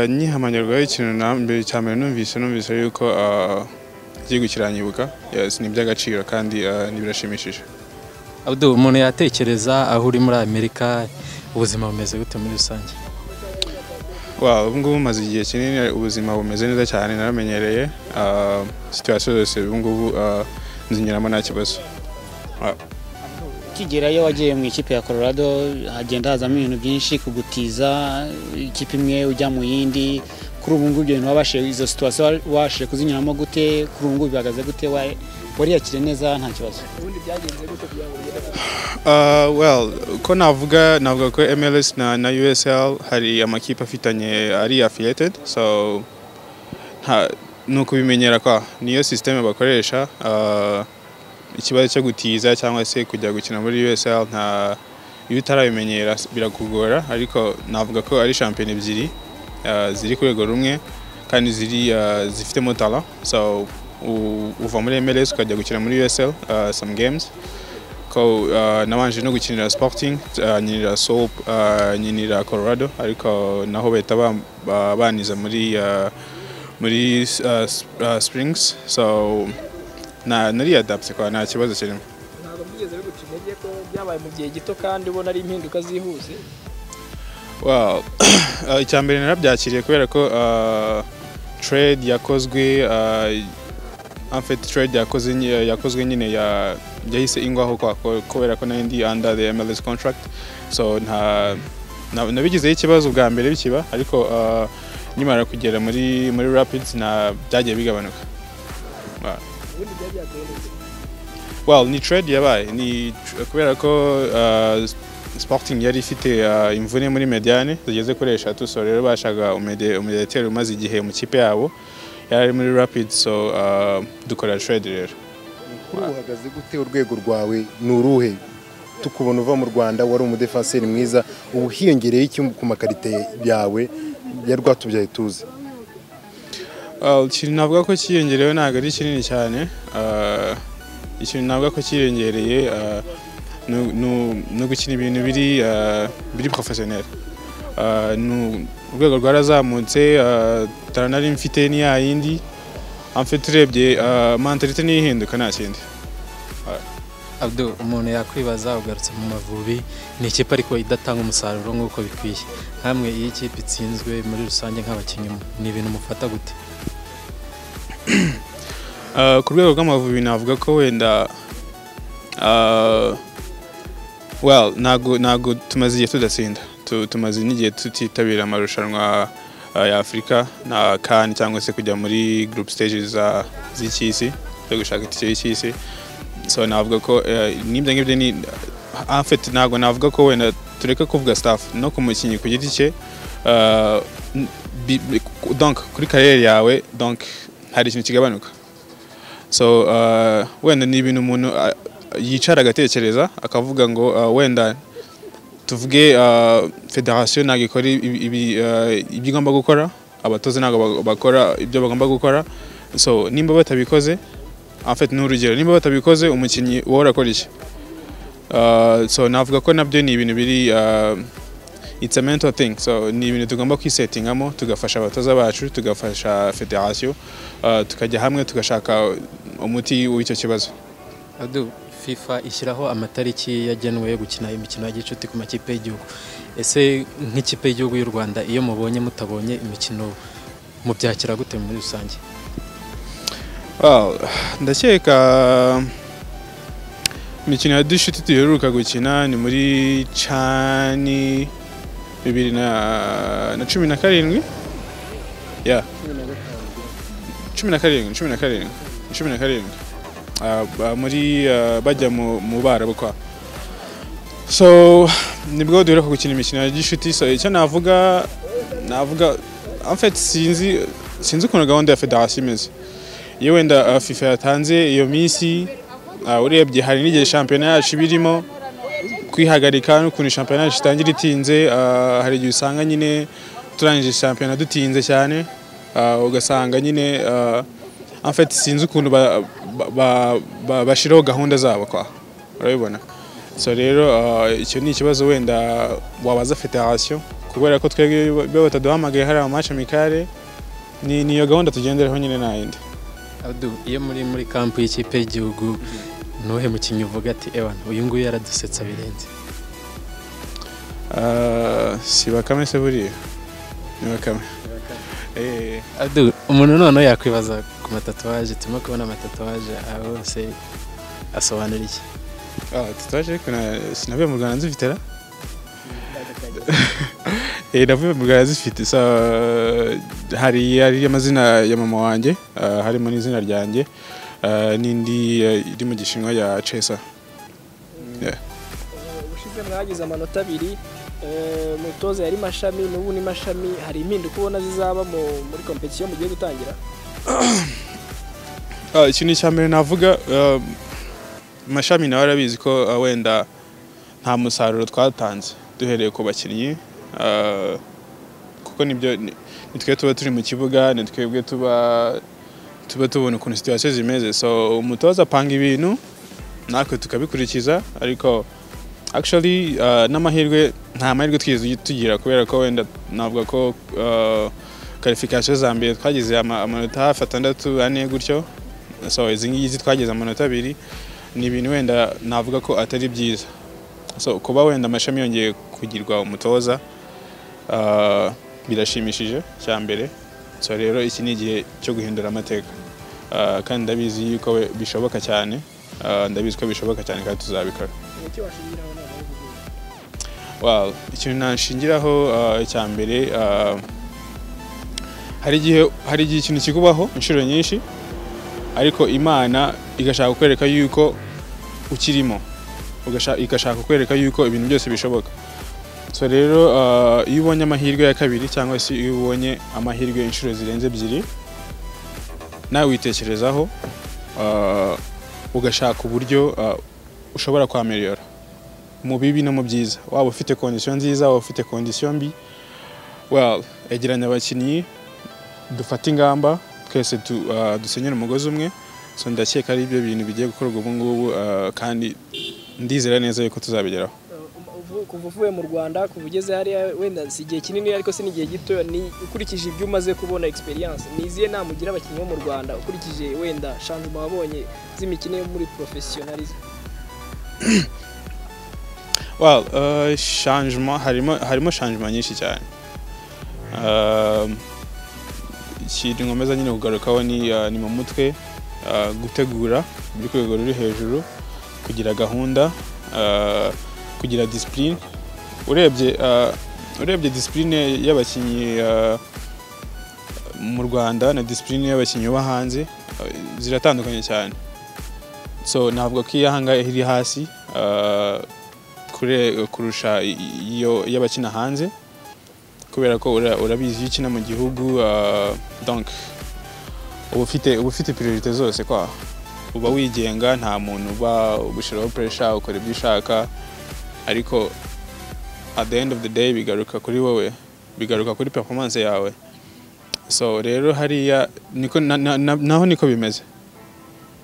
nkihamanyurwaho ikintu mbere cya mbere numvise numvise yuko igihugu kiranyibuka ni iby'agaciro kandi birashimishije Abdul umuntu yatekereza aho uri muri amerika ubuzima bumeze gute muri rusange ubungubu bumaze igihe kinini ubuzima bumeze neza cyane naramenyereye situwasiyo zose ubungubu nzinyuramo nta kibazo ukigerayo wagiye mu ikipe ya Colorado hagenda hazamo ibintu byinshi kugutiza ikipe imwe ujya mu yindi kuri ubu ngubu ibyo bintu wabashije izo situwasiyo wabashije kuzinyuramo gute kuri ubu ngubu bihagaze gute wariyakire neza nta kibazo well ko navuga navuga ko MLS na, na USL hari amakipe afitanye ari affiliated so ni ukubimenyera kwa niyo systeme bakoresha uh, ikibazo cyo gutiza cyangwa se kujya gukina muri USL nta iyo utarabimenyera birakugora ariko navuga ko ari shampiyona ebyiri ziri ku rwego rumwe kandi ziri zifitemo tala so uva muri MLS ukajya gukina muri USL some games ko nabanje no gukinira Sporting nyinira Soap nyinira Colorado ariko naho bahita baniza muri muri Springs so nari adapte kwa nta kibazo kirimo ntabwo byigeze biguca intege ko byabaye mu gihe gito kandi ubona ari impinduka zihuse icya mbere narabyakiriye kubera ko trade yakozwe trade yakozwe nyine yahise ingwaho kubera ko nari ndi under the MLS contract so nta nabigizeho ikibazo bwa mbere bikiba ariko nyimara kugera muri muri rapids byagiye bigabanuka well ni trade yabaye ni kubera ko uh, sporting yari ifite uh, imvune muri mediane zigeze kuri eshatu so rero bashaka umudeteri umaze igihe mu kipe yabo yari muri rapid so uh, dukora trade rero kuri ubu uhagaze gute urwego rwawe ni uruhe tukubona uva mu rwanda wari umudefanseri mwiza ubu hiyongereye iki ku makarite yawe ya rwatubyaye tuzi ikintu navuga ko cyiyongereyeho ntabwo ari kinini cyane ikintu navuga ko cyiyongereye ni ugukina ibintu biri porofesiyoneri urwego rwarazamutse taranari mfite ni yindi amfite urebye mantarite niyo ihinduka nta kindi Abdul umuntu yakwibaza ugarutse mu mavubi ni ikipe ariko idatanga umusaruro nk'uko bikwiye hamwe iyo ikipe itsinzwe muri rusange nk'abakinnyi ni ibintu mufata gute ku rwego rw'amavubi navuga ko wenda well ntabwo tumaze igihe tudatsinda tumaze n'igihe tutitabira amarushanwa ya afurika na kani cyangwa se kujya muri group stages z'icy'isi zo gushaka itike y'isi so navuga ko n'ibyo ngibyo ni afite ntabwo navuga ko wenda tureke kuvuga staff no ku mukinnyi ku giti cye donc kuri kariyeri yawe donc hari ikintu kigabanuka so wenda ni ibintu umuntu yicara agatekereza akavuga ngo wenda tuvuge federasiyo ntabwo ikora ibyo igomba gukora abatoza ntabwo bakora ibyo bagomba gukora so nimba batabikoze afite ni urugero niba batabikoze umukinnyi wowe urakora iki so navuga ko nabyo ni ibintu biri it's a mental thing so ni ibintu tugomba kwisetingamo tugafasha abatoza bacu tugafasha federasiyo tukajya hamwe tugashaka umuti w'icyo kibazo fifa ishyiraho amatariki yagenwe yo gukina imikino ya gicuti ku makipe y'igihugu ese nk'ikipe y'igihugu y'u rwanda iyo mubonye mutabonye imikino mubyakira gute muri rusange ndakeka imikino ya dushuti duheruka gukina ni muri cani bibiri na cumi na karindwi ya cumi na karindwi cumi na karindwi cumi na karindwi ah, ba- muri ah, bajya mu mu Barabu kwa so nibwo duhera ku gukina imikino ya gishuti so icyo navuga navuga en fait sinzi sinzi ukuntu gahunda ya federasiyo imeze iyo wenda ah, fifa yatanze iyo minsi ah, urebye hari n'igihe shampiyona yacu iba irimo kwihagarika n'ukuntu shampiyona yacu itangira itinze ah, hari igihe usanga nyine turangije shampiyona dutinze cyane ah, ugasanga nyine ah, en fait sinzi ukuntu ba- ba- ba- ba- bashyiraho gahunda zabo kwa urabibona so rero ah, icyo ni ikibazo wenda wabaza federasiyo kubera ko twebwe bo bataduhamagaye hari amace mikare ni niyo gahunda tugenderaho nyine nta yindi Abdu, iyo muri muri kampu y'ikipe y'igihugu nuhe mukinnyi uvuga ati ewan uyu nguyu yaradusetsa birenze Ah, si bakame se buriya ni bakame Eh, Abdu, umuntu noneho yakwibaza ku matatuwaje turimo kubona amatatuwaje aho hose asobanura iki ah, tatuwaje ariko na- sinavuye mu rwanda nzifite ra Eh, navuye mu rwanda zifite so, hari hari amazina ya mama wanjye ah, harimo n'izina ryanjye ah, n'indi eh, iri mu gishinwa ya chesa ubushize mwagize amanota abiri eh, umutoza yari mashami n'ubu ni mashami hari impinduka ubona zizaba mu- muri kompetisiyo mugiye gutangira Ah, ikintu cya mbere navuga ah, mashami nawe arabizi ko ah, wenda nta musaruro twatanze duhereye ku bakinnyi ah, kuko nibyo ni ni twe tuba turi mu kibuga ni twebwe tuba tuba tubona ukuntu situwasiyo zimeze so umutoza apanga ibintu natwe tukabikurikiza ariko actually ah, n'amahirwe nta mahirwe twigeze tugira kubera ko wenda navuga ko ah, karifikasiyo za mbere twagize ama- amanota hafi atandatu ane gutyo so izi ngizi twagize amanota abiri ni ibintu wenda navuga ko atari byiza so kuba wenda amashami yongeye kugirwa umutoza ah, birashimishije cya mbere so rero iki ni igihe cyo guhindura amateka Ah, kandi ndabizi yuko we- bishoboka cyane Ah, ndabizi ko bishoboka cyane kandi tuzabikora nicyo washingiraho none aho uvuga. Well, ikintu nashingiraho uh, icya mbere uh, hari igihe hari igihe ikintu kikubaho inshuro nyinshi ariko imana igashaka kukwereka yuko ukirimo Ugasha- igashaka kukwereka yuko ibintu byose bishoboka so rero uh, iyo ubonye amahirwe ya kabiri cyangwa se iyo ubonye amahirwe inshuro zirenze ebyiri nawe witekerezaho uh, ugashaka uburyo uh, ushobora kwameliyora mu bibi no mu byiza waba ufite kondisiyo nziza waba ufite kondisiyo mbi well egeranya abakinnyi dufate ingamba twese tu, ah, dusenyere umugozi umwe so ndakeka ari ibyo bintu bigiye gukorwa ubu ngubu ah, kandi ndizera neza yuko tuzabigeraho Uh, uvu- kuva uvuye mu rwanda kuva ugeze hariya wenda si igihe kinini ariko si n'igihe gito ni ukurikije ibyo umaze kubona experience ni izihe nama ugira abakinnyi bo mu rwanda ukurikije wenda shanjuma wabonye z'imikino yo muri professionalism well uh, changement harimo harimo changement nyinshi cyane Um, ikintu nkomeza nyine kugarukaho ni, uh, ni mu mutwe uh, gutegura biri ku rwego ruri hejuru kugira gahunda uh, kugira discipline urebye uh, urebye discipline y'abakinnyi uh, mu rwanda na discipline y'abakinnyi bo hanze uh, ziratandukanye cyane so ntabwo ko iyi ahangaha iri hasi uh, kure- kurusha i- i- iyo y'abakina hanze kubera ko ura- urabizi iyo ukina mu gihugu ah, donc uba ufite uba ufite priorite zose kwa uba wigenga nta muntu uba ugushyiraho pressure ukora ibyo ushaka ariko at the end of the day bigaruka kuri wowe bigaruka kuri performance yawe so rero hariya niko na- na- na- naho niko bimeze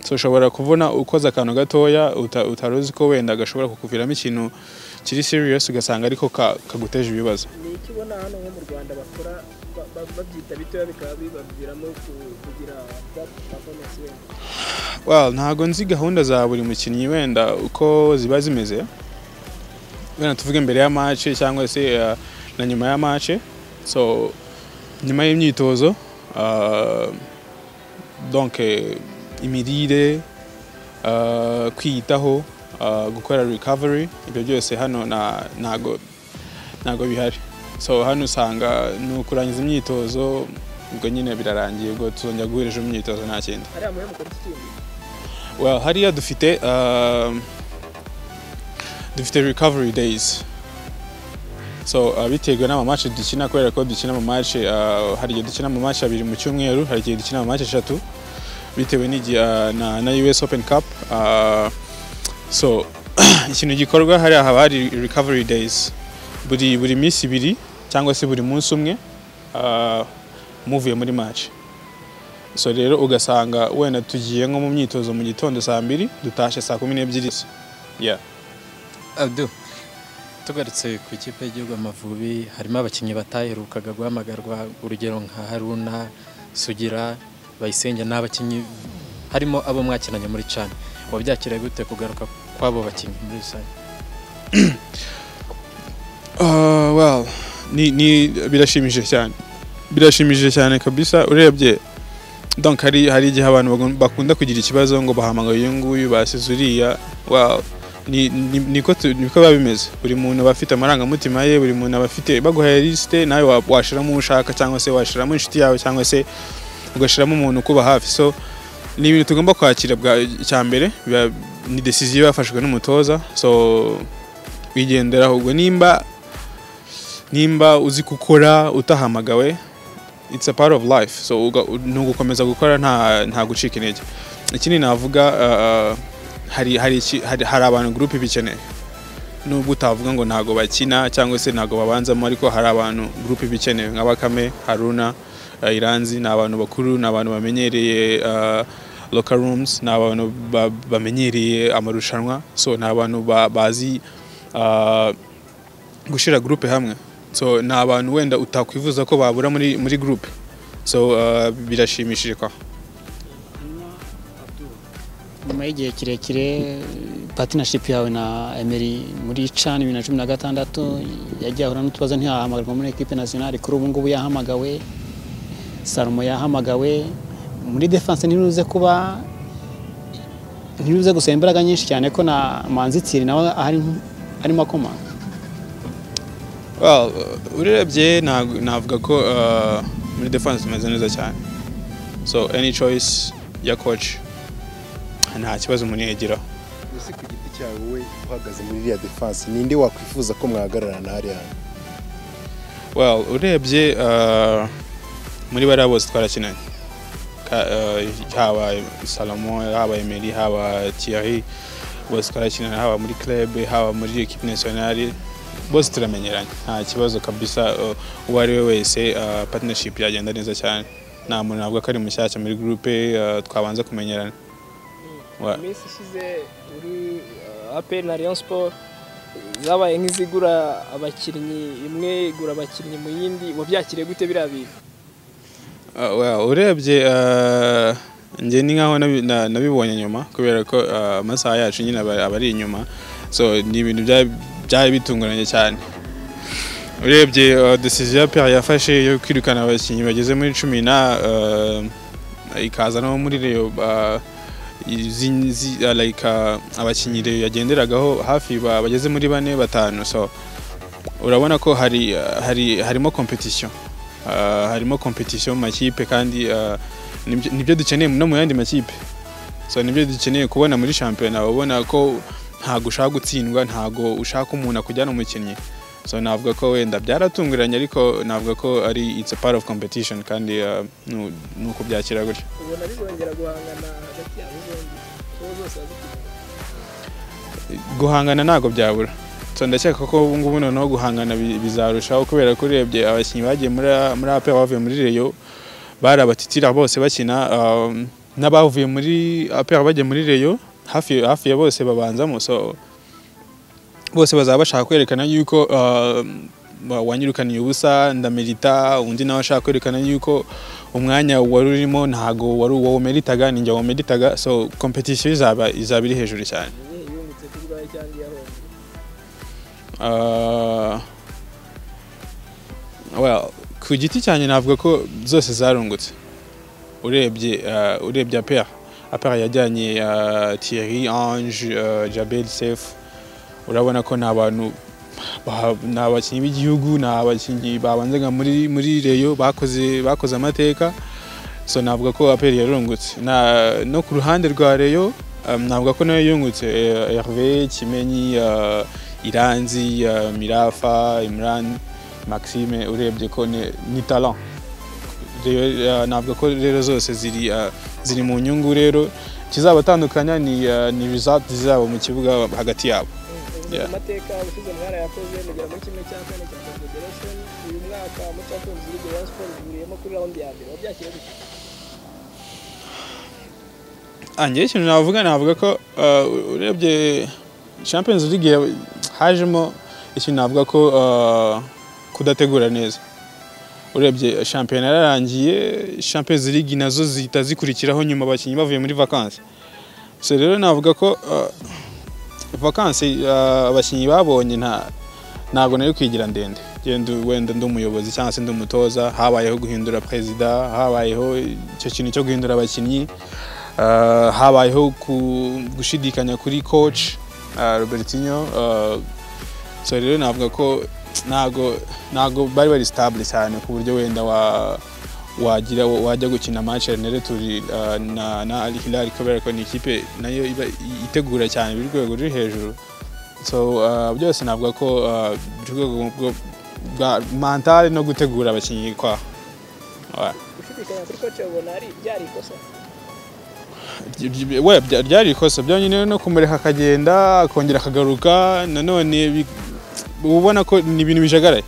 so ushobora kubona ukoze akantu gatoya uta- utari uzi ko wenda gashobora kukuviramo ikintu kiri serious ugasanga ariko ka- kaguteje ibibazo ni iki ubona hano nko mu rwanda bakora ba- ba- babyita bitoya bikaba bibaviramo ku- kugira that performance wenda well ntago nzi gahunda za buri mukinnyi wenda uko ziba zimeze wenda tuvuge mbere ya match cyangwa se uh, na nyuma ya match so nyuma y'imyitozo uh, donc eh, imirire uh, kwiyitaho uh, gukora recovery ibyo byose hano na- ntago ntago bihari so hano usanga ni ukurangiza imyitozo ubwo nyine birarangiye ubwo tuzongera guhura ejo mu myitozo nta kindi hariya muhe mukora iki kindi well hariya dufite um, dufite recovery days so uh, biterwa n'amamatch dukina kubera ko dukina amamatch uh, hari igihe dukina amamatch abiri mu cyumweru hari igihe dukina amamatch eshatu bitewe n'igihe uh, na, na US Open Cup uh, so ikintu gikorwa hariya haba hari recovery days buri buri minsi ibiri cyangwa se buri munsi umwe uh, muvuye muri match so rero ugasanga wenda tugiye nko mu myitozo mu gitondo saa mbiri dutashe saa kumi n'ebyiri yeah. Abdu tugarutse ku ikipe y'igihugu Amavubi harimo abakinnyi bataherukaga guhamagarwa urugero nka Haruna Sugira Bayisenge n'abakinnyi harimo abo mwakinanye muri cani wabyakira gute kugaruka kw'abo bakinnyi muri rusange Uh, well, ni, ni birashimishije cyane birashimishije cyane kabisa urebye donc hari hari igihe abantu bagun- bakunda kugira ikibazo ngo bahamagaye uyu nguyu basize uriya well, ni, ni, niko tu- niko biba bimeze buri muntu aba afite amarangamutima ye buri muntu aba afite baguhaye lisite nawe wa- washiramo uwo ushaka cyangwa se washiramo inshuti yawe cyangwa se ugashiramo umuntu ukuba hafi so ni ibintu tugomba kwakira bwa icya mbere biba- ni decision iba yafashwe n'umutoza so wigenderaho ubwo nimba nimba uzi gukora utahamagawe it's a part of life so uga- ni ugukomeza gukora nta nta gucika intege ikindi navuga uh, hari hari iki- hari hari abantu group ibikeneye nubwo utavuga ngo ntago bakina cyangwa se ntago babanzamo ariko hari abantu group ibikeneye nka bakame haruna uh, iranzi ni abantu bakuru ni abantu bamenyereye uh, local rooms ni abantu ba- bamenyereye amarushanwa so ni abantu ba- bazi uh, gushyira groupe hamwe so ni abantu wenda utakwifuza ko babura muri muri groupe so uh, birashimishije kwa nyuma y'igihe kirekire patinashipu yawe na emeri muri cani bibiri na cumi na gatandatu yagiye ahura n'utubazo ntiyahamagarwa muri ekipe nasiyonari kuri ubu ngubu yahamagawe salomo yahamagawe muri defanse ntiruze kuba ntiruze gusaba imbaraga nyinshi cyane ko na manzitsiri nawe ahari arimo akomanga well uh, urebye na- navuga ko uh, muri defense tumeze neza cyane so any choice ya coach nta kibazo umuntu yagiraho ese ku giti cyawe wowe uhagaze muri iriya defanse ninde wakwifuza ko mwahagararana hariya well urebye uh, muri bariya bose twarakinanye Ka- uh, haba salomo haba emeri haba tiari bose twarakinanye haba muri club haba muri equipe nationale bose turamenyeranye nta kibazo kabisa uh, uwo ari we wese uh, partnership yagenda neza cyane nta muntu navuga ko ari mushyashya muri groupe uh, twabanza kumenyerana Wa- iminsi ishize uri uh, aperi na Rayon Sport zabaye nk'izigura abakinnyi imwe igura abakinnyi mu yindi wabyakiriye gute biriya bintu Uh, well, urebye uh, njye ni nkaho nabi- na- nabibonye nyuma kubera ko uh, amasaha yacu nyine aba aba ari inyuma so ni ibintu bya- byari bitunguranye cyane urebye uh, decision ya Pierre yafashe yo kwirukana abakinnyi bageze muri cumi na uh, ikaza no muri Rayon uh, izi- izi- uh, like, uh, abakinnyi Rayon yagenderagaho hafi ba- bageze muri bane batanu so urabona ko hari, uh, hari harimo competition Uh, harimo competition mu makipe kandi uh, nibyo nibyo dukeneye no mu yandi makipe so nibyo dukeneye kubona muri shampiyona ubona ko ntago ushaka gutsindwa ntago ushaka umuntu akujyana umukinnyi so navuga ko wenda byaratunguranye ariko navuga ko ari it's a part of competition kandi uh, nu- ni uko byakira gutyo ubona bizongera guhangana hagati yabo zombi uwo zose wazikinnye guhangana ntabwo byabura so ndakeka ko ubu ngubu noneho guhangana bi- bizarushaho kubera ko urebye abakinnyi bagiye muri muri ape bavuye muri reyo bari abatitira bose bakina um, n'abavuye muri ape bagiye muri reyo hafi hafi ya bose babanzamo so bose bazaba bashaka kwerekana yuko um, wa- wanyirukaniye ubusa ndamerita undi nawe ashaka kwerekana yuko umwanya wari urimo ntago wari uwo meritaga ninjye wameritaga so competition izaba izaba iri hejuru cyane igihe yungutse kuri bayo cyangwa iyahombye Uh, well, ku giti cyanjye navuga ko zose zarungutse urebye uh, urebye apera apera yajyanye uh, thierry ange uh, jabel sef urabona ko ni abantu ba- ni abakinnyi b'igihugu ni abakinnyi babanzaga muri muri reyo bakoze bakoze amateka so navuga ko apera yarungutse na no ku ruhande rwa reyo Um, navuga ko nayo yungutse eh, Herve Kimenyi eh, Iranzi eh, Mirafa Imran Maxime urebye ko ni ni talent rero eh, navuga ko rero zose ziri eh, ziri mu nyungu rero kizabatandukanya ni eh, ni result zizaba mu kibuga hagati yabo Yeah. amateka ushize mwarayakoze mugera muri kimwe cya kane cya confederation uyu mwaka mucakunzi lige ya siporo duhuriyemo kuri raundi ya mbere wabyakiriye gute anjye ikintu navuga navuga ko uh, urebye champions league ya- hajemo ikintu navuga ko uh, kudategura neza urebye shampiyona yararangiye champions league nazo zihita zikurikiraho nyuma abakinnyi bavuye muri vacances so rero navuga ko uh, vacances uh, abakinnyi babonye nta ntabwo nari kwigira ndende Njye ndu- wenda ndi umuyobozi cyangwa se ndi umutoza habayeho guhindura perezida habayeho icyo kintu cyo guhindura abakinnyi Uh, habayeho ku- gushidikanya kuri coach uh, Robertinho uh, so rero navuga ko ntago ntago bari bari stable cyane ku buryo wenda wa wagira wajya gukina Manchester United uh, na na Al Hilal kubera ko ni ikipe nayo iba itegura cyane biri ku rwego ruri hejuru so uh, byose navuga ko uh, biri ku rwego rwo- bwa mentale no gutegura abakinnyi kwa Alright. gushidikanya kuri koce ubona ari byari ikosa Ibyo- ibyo- we bya- ryari ikosa byonyine no kumureka akagenda akongera akagaruka nanone bi- uba ubona ko ni ibintu bijagaraye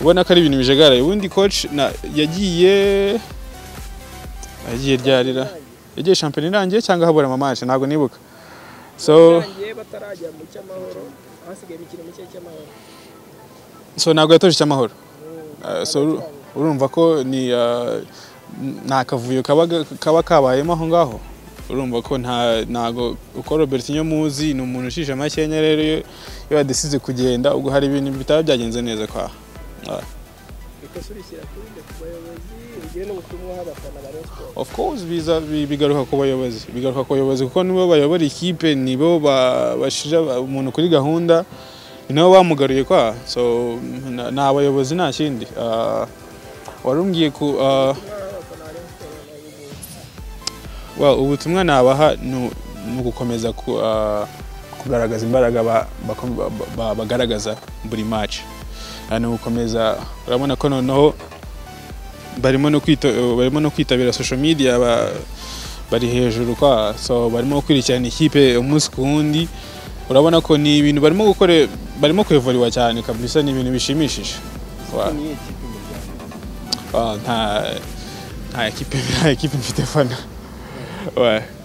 ubona ko ari ibintu bijagaraye ubundi coach na- yagiye yagiye ryarira yagiye shampiyona irangiye cyangwa habura amamanshi ntabwo nibuka so barangiye batarajya mu cy'amahoro hasigaye imikino mike cy'amahoro so ntabwo yatoje icyamahoro Uh, so uru- urumva ko ni uh, n- nta kavuyo kaba ga- kaba kabayemo aho ngaho urumva ko nta ntago uko Robertinho muzi ni umuntu ushije amakenya rero iyo iyo yadisize kugenda ubwo hari ibintu bitaba byagenze neza kwa Ah, ikosa urishyira kuri nde ku bayobozi ugiye n'ubutumwa abafana ba Rayon Sports of course biza bi- bigaruka ku bayobozi bigaruka ku bayobozi kuko nibo bayobora ikipe nibo ba- bashira ba- umuntu kuri gahunda ni nabo bamugaruye kwa so na- ni abayobozi nta kindi Ah, warumbwiye ku ah, Well, ubutumwa nabaha ni ni ugukomeza ku- ah, kugaragaza imbaraga ba- bako- ba- ba- bagaragaza buri match Ah, ni ugukomeza urabona ko noneho barimo no kwita barimo no kwitabira social media ba- bari hejuru kwa so barimo gukurikirana ikipe umunsi ku wundi urabona ko ni ibintu barimo gukore barimo kwevuriwa cyane kabisa ni ibintu bishimishije Wa- niyo kipe mu rwanda Ah, nta nta ekipe nta ekipe mfite fana Ouais.